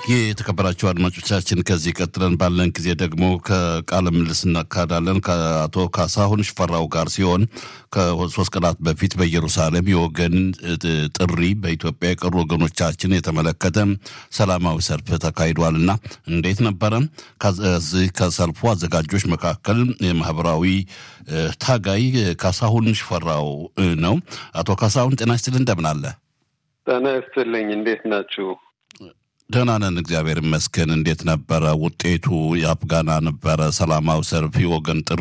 የተከበራችሁ አድማጮቻችን ከዚህ ቀጥለን ባለን ጊዜ ደግሞ ከቃለ ምልልስ እናካሄዳለን ከአቶ ካሳሁን ሽፈራው ጋር ሲሆን ከሶስት ቀናት በፊት በኢየሩሳሌም የወገን ጥሪ በኢትዮጵያ የቀሩ ወገኖቻችን የተመለከተ ሰላማዊ ሰልፍ ተካሂዷል እና እንዴት ነበረ? ከዚህ ከሰልፉ አዘጋጆች መካከል የማህበራዊ ታጋይ ካሳሁን ሽፈራው ነው። አቶ ካሳሁን ጤና ይስጥልኝ፣ እንደምን አለ? ጤና ይስጥልኝ። እንዴት ናችሁ? ደህና ነን፣ እግዚአብሔር ይመስገን። እንዴት ነበረ ውጤቱ? የአፍጋና ነበረ ሰላማዊ ሰልፍ የወገን ጥሪ